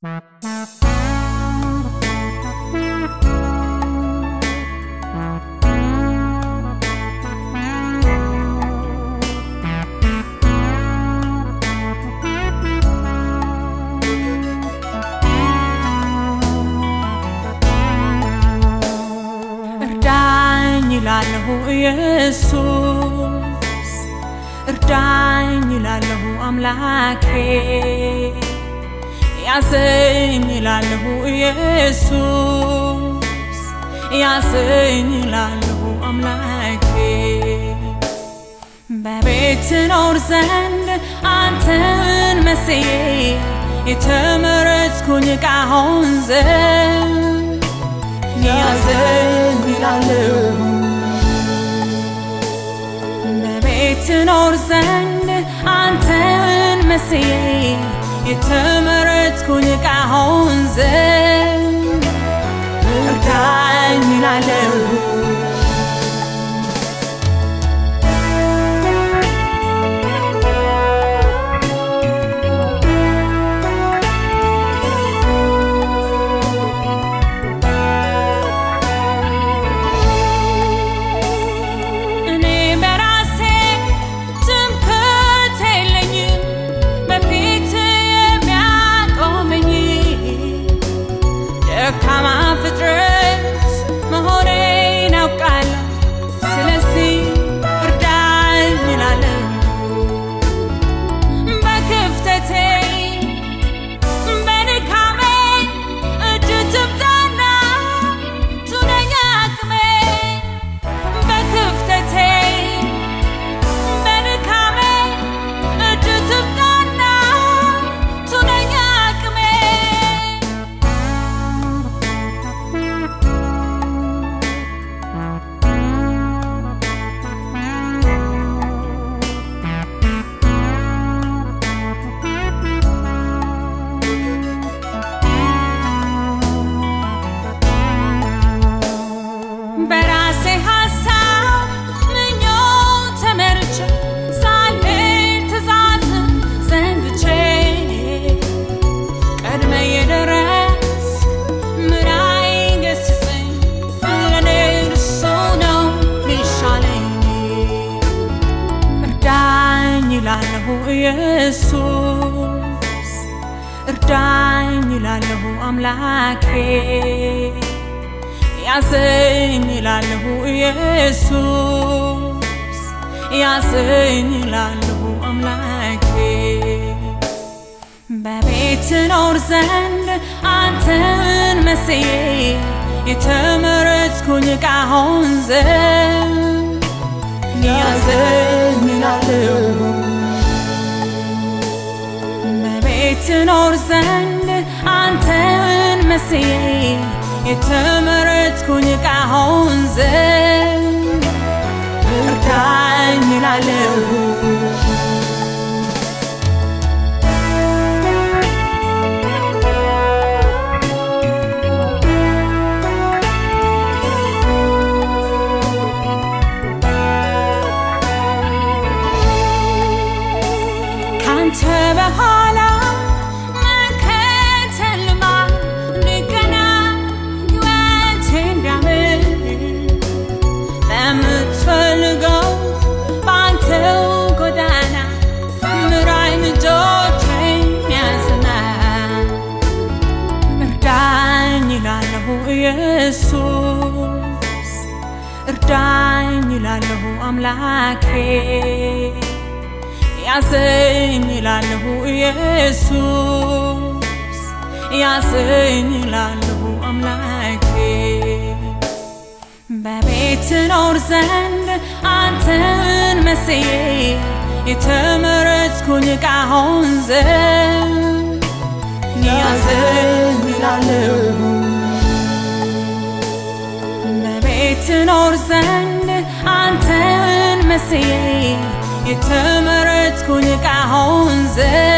እርዳኝ ይላለሁ ኢየሱስ እርዳኝ ይላለሁ አምላኬ ያዘኝ ይላለሁ ኢየሱስ ያዘኝ ይላለሁ አምላኬ በቤት ኖር ዘንድ አንተን መስዬ የተመረጥኩኝ ዕቃ ሆን ዘንድ ያዘኝ ይላለሁ በቤት ኖር ዘንድ አንተን መስዬ የተመረጥኩኝ ዕቃ ሆን ዘንድ እርዳኝ ይላለሁ እኔ በራሴ ትምክህት የለኝም፣ በፊት የሚያቆመኝ ደካማ ፍጥረት መሆኔን አውቃለሁ። ስለዚህ እርዳኝ እላለሁ በክፍተቴ በድካሜ እጅ ትምጣና ቱነኛ አቅሜ በክፍተቴ በድካሜ እጅ ትምጣና ቱነኛ አቅሜ በራሴ ሀሳብ ምኞት ተመርቼ ሳልሄድ ትእዛዝን ዘንግቼ ቀድመ የደረስክ ምራኝ ገስጸኝ ለኔ እርሱ ነው ሚሻለኝ እርዳኝ ይላለሁ ኢየሱስ እርዳኝ ይላለሁ አምላኬ ያዘኝ ይላለሁ ኢየሱስ ያዘኝ ይላለሁ አምላኬ በቤት ኖር ዘንድ አንተን መስዬ የተመረጥኩኝ ዕቃ ሆን ዘንድ ያዘኝ ይላለሁ በቤት ኖር ዘንድ አንተን መስዬ የተመረጥኩኝ ዕቃ ሆን ዘንድ እርዳኝ ይላለሁ ካንተ በኋላ መከተል ልማድ እንደገና ሕይወቴ እንዲያምር በምትፈልገው በአንተው ጎዳና ምራኝ ልጆቼን ያዝና እርዳኝ ይላለሁ ኢየሱስ እርዳኝ ይላለሁ አምላኬ ያዘኝ ይላለሁ ኢየሱስ ያዘኝ ይላለሁ አምላኬ በቤት ኖር ዘንድ አንተን መስዬ የተመረጥኩኝ ዕቃ ሆን ዘንድ ያዘኝ ይላለሁ በቤት ኖር ዘንድ አንተን መስዬ የተመረጥኩኝ ዕቃ ሆን ዘንድ